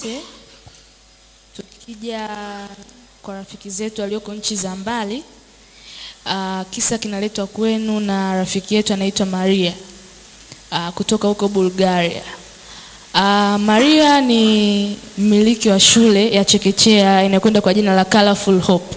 wote, tukija kwa rafiki zetu walioko nchi za mbali, uh, kisa kinaletwa kwenu na rafiki yetu anaitwa Maria uh, kutoka huko Bulgaria. Uh, Maria ni mmiliki wa shule ya chekechea inayokwenda kwa jina la Colorful Hope.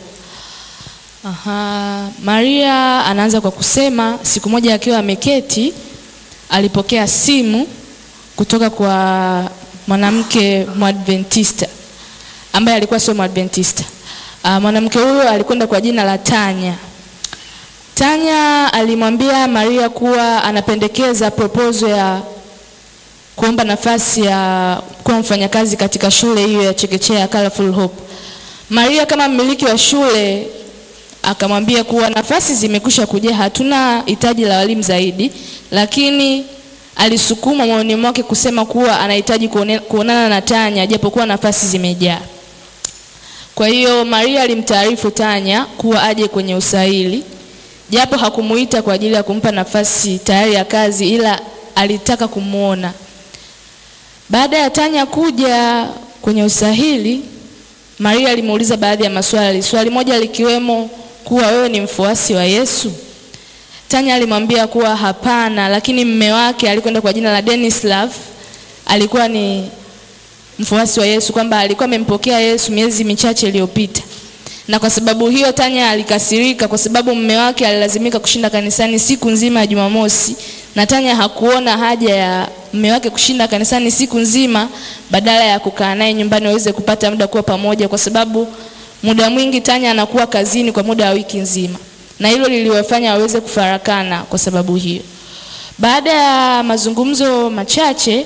Aha, Maria anaanza kwa kusema siku moja akiwa ameketi alipokea simu kutoka kwa mwanamke Mwadventista ambaye alikuwa sio Mwadventista. Uh, mwanamke huyo alikwenda kwa jina la Tanya. Tanya alimwambia Maria kuwa anapendekeza proposal ya kuomba nafasi ya kuwa mfanyakazi katika shule hiyo ya chekechea ya Colorful Hope. Maria kama mmiliki wa shule akamwambia kuwa nafasi zimekwisha kujaa, hatuna hitaji la walimu zaidi, lakini alisukuma moyoni mwake kusema kuwa anahitaji kuone, kuonana na Tanya japokuwa nafasi zimejaa. Kwa hiyo Maria alimtaarifu Tanya kuwa aje kwenye usaili, japo hakumuita kwa ajili ya kumpa nafasi tayari ya kazi, ila alitaka kumwona. Baada ya Tanya kuja kwenye usahili, Maria alimuuliza baadhi ya maswali, swali moja likiwemo kuwa wewe ni mfuasi wa Yesu? Tanya alimwambia kuwa hapana, lakini mme wake alikwenda kwa jina la Denislav alikuwa ni mfuasi wa Yesu, kwamba alikuwa amempokea Yesu miezi michache iliyopita. Na kwa sababu hiyo Tanya alikasirika kwa sababu mme wake alilazimika kushinda kanisani siku nzima ya Jumamosi, na Tanya hakuona haja ya mme wake kushinda kanisani siku nzima badala ya kukaa naye nyumbani waweze kupata muda kuwa pamoja, kwa sababu muda mwingi Tanya anakuwa kazini kwa muda wa wiki nzima, na hilo liliwafanya waweze kufarakana kwa sababu hiyo. Baada ya mazungumzo machache,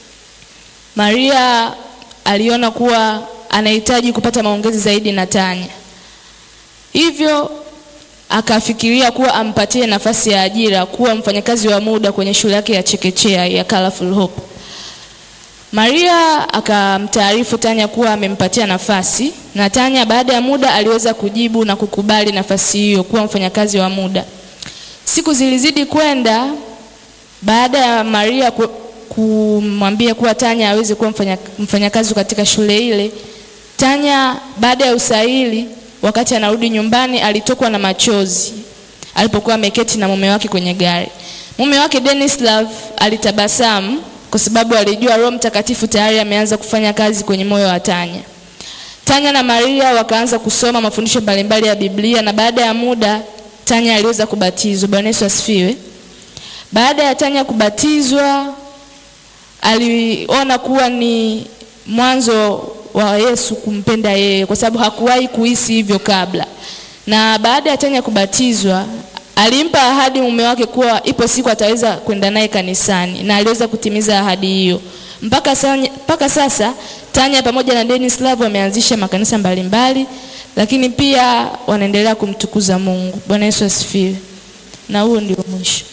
Maria aliona kuwa anahitaji kupata maongezi zaidi na Tanya, hivyo akafikiria kuwa ampatie nafasi ya ajira kuwa mfanyakazi wa muda kwenye shule yake ya chekechea ya Colorful Hope. Maria akamtaarifu Tanya kuwa amempatia nafasi na Tanya baada ya muda aliweza kujibu na kukubali nafasi hiyo kuwa mfanyakazi wa muda. Siku zilizidi kwenda baada ya Maria kumwambia kuwa Tanya aweze kuwa mfanyakazi mfanya katika shule ile. Tanya baada ya usaili, wakati anarudi nyumbani, alitokwa na machozi alipokuwa ameketi na mume wake kwenye gari. Mume wake Denislav alitabasamu kwa sababu alijua Roho Mtakatifu tayari ameanza kufanya kazi kwenye moyo wa Tanya. Tanya na Maria wakaanza kusoma mafundisho mbalimbali ya Biblia na baada ya muda Tanya aliweza kubatizwa. Bwana Yesu asifiwe. Baada ya Tanya kubatizwa, aliona kuwa ni mwanzo wa Yesu kumpenda yeye, kwa sababu hakuwahi kuhisi hivyo kabla. Na baada ya Tanya kubatizwa, alimpa ahadi mume wake kuwa ipo siku ataweza kwenda naye kanisani, na aliweza kutimiza ahadi hiyo. Mpaka sasa, mpaka sasa Tanya pamoja na Denislav wameanzisha makanisa mbalimbali, lakini pia wanaendelea kumtukuza Mungu. Bwana Yesu asifiwe. Na huo ndio mwisho.